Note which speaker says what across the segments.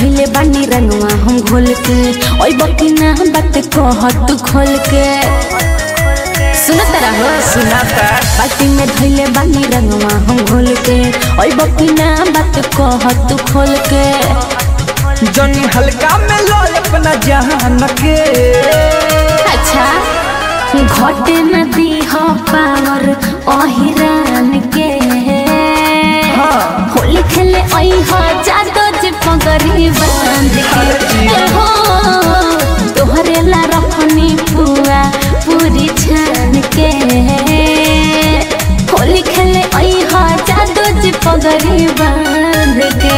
Speaker 1: धैले बानी रंगवा हम घोल के ओइ बकी ना बात कह तू खोल के सुनत रहो
Speaker 2: सुनाता
Speaker 1: बाल्टी में धैले बानी रंगवा हम घोल के ओइ बकी ना बात कह तू खोल के
Speaker 2: जनी हल्का में लो अपना जहान के
Speaker 1: अच्छा घटे नदी हो पावर ओहिरान के
Speaker 2: हाँ।
Speaker 1: होली खेले ओइ हो जादो जे पगरी बांध के ए हो तोहरे ला रखनी पुआ पूरी छान के होली खेले ओइ हो जादो जे पगरी बांध के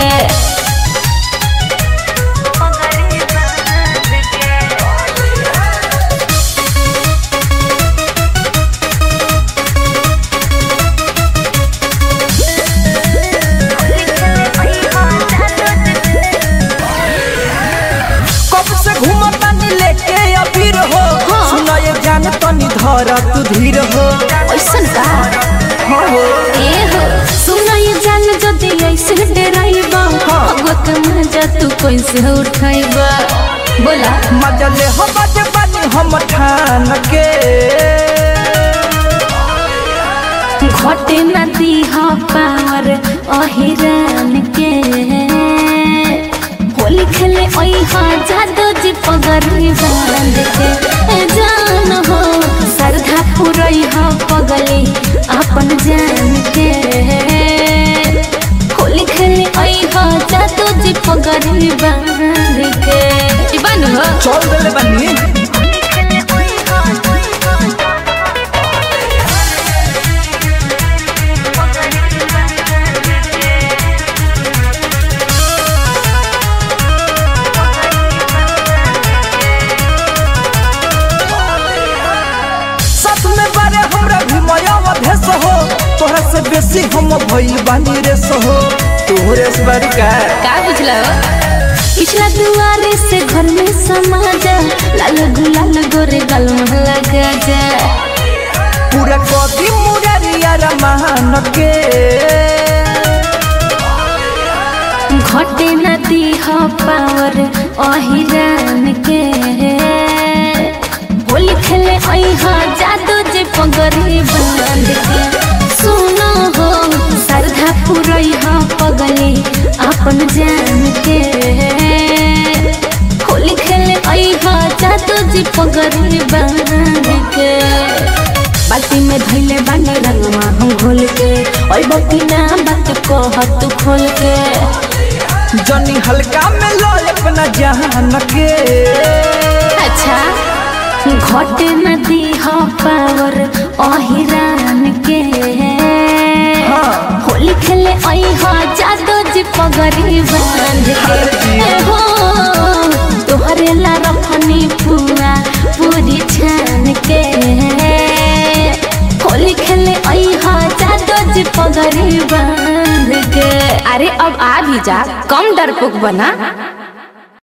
Speaker 2: कब से घूमता नी लेके अबीर हो
Speaker 1: हाँ।
Speaker 2: सुना ये जान तनी धर तू धीर हो
Speaker 1: ओइसन का
Speaker 2: हाँ हो
Speaker 1: ए हो सुना ये जान जदी ऐसे डराइबा अगत मजा तू कैसे उठाइबा बोला
Speaker 2: मजा ले हो बाजे बानी हम ठान के
Speaker 1: घटे नदी हो पावर अहिरान के होली खेले ओइ हा जादो जी पगरी बांध के ए जान हो सरधा पुरई हा पगली अपन जान के होली खेले ओइ हा जादो जी पगरी बांध के ई बानु हो
Speaker 2: चल देले बानी साथ में बारे हमरा भी मया अभेस हो तोहरा से बेसी हम भइल बानी रे सहो तोहरे से बड़ी का
Speaker 1: का बुझला पिछला दुआरे से घर में समा जा लाल गुलाल गोरे गल में लगा जा
Speaker 2: पूरा कदी मुरारिया रमान के
Speaker 1: घटे नदी हो पावर अहिरान के होली खेले आई हा जादू जे पगरी बांध के सुनो हो सरधा पुरई हा पगली अपन जान के होली खेले आई हा जादू जे पगरी बांध के बाल्टी में धैले बानी रंगवा हम घोल के ओइ बकी ना बात कह तू खोल के
Speaker 2: जनी हल्का में लो अपना जहान के
Speaker 1: अच्छा घटे नदी हो पावर अहिरान के
Speaker 2: हाँ।
Speaker 1: होली खेले आई हो जादो जी पगरी बांध के ए हो तोहरे ला रखनी पुआ पूरी छान के होली खेले आई हो जादो जी पगरी बांध के अरे अब आ भी जा कम डरपोक बना